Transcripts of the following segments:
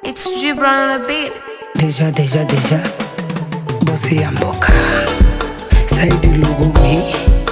It's Gibran on the beat. Deja, deja, deja. Bosi ya mboka. Saidi Lugumi.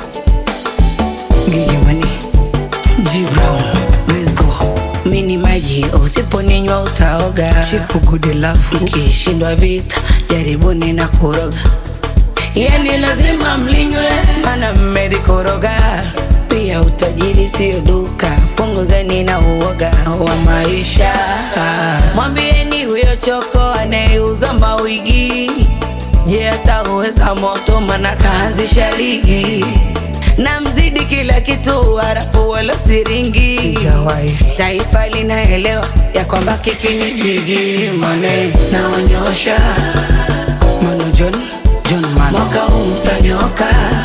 Gigi Money. G Brown. Let's go. Mini maji usiponinywa utaoga. Chifu good love. Mkishindwa vita jaribuni na kuroga. Yani lazima mlinywe, mana mmelikoroga. Pia utajiri sio duka, punguzeni na uoga wa maisha. Mwambieni huyo choko anayeuza mawigi, je, atauweza moto? Mana kaanzisha ligi na mzidi kila kitu, harafu wala siringi. Taifa linaelewa ya kwamba kiki ni jigi, mane naonyosha Mano John, John Mano. Mwaka huu mtanyoka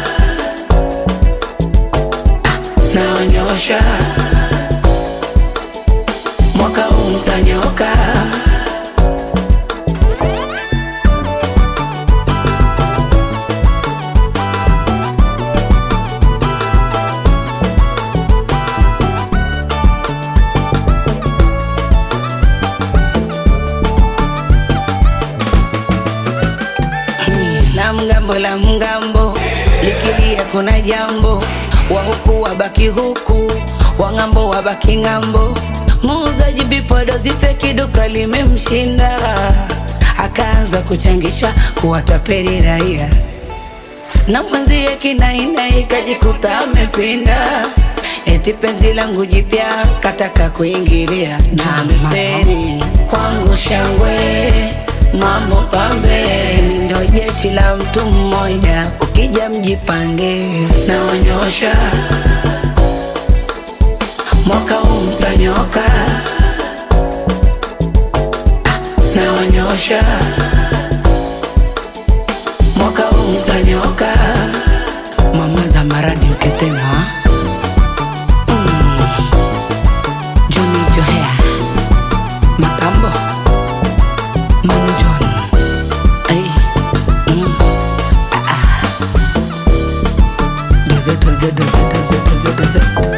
naonyosha mwaka huu mtanyoka na mgambo la mgambo likilia kuna jambo wa huku wabaki huku wa ng'ambo wabaki ng'ambo muuzaji vipodozi feki duka limemshinda akaanza kuchangisha kuwatapeli raia na mwenzie kinainai kajikuta amepinda eti penzi langu jipya kataka kuingilia na ameferi kwangu shangwe mambo pambe mi ndo jeshi la mtu mmoja ukija mjipange naonyosha mwaka huu mtanyoka Ah, naonyosha mwaka huu mtanyoka mama za maradi ukitema mm. Johnny Johea Makambo Manu John Ay. Mm. Ah, ah. Doze, doze, doze, doze, doze, doze.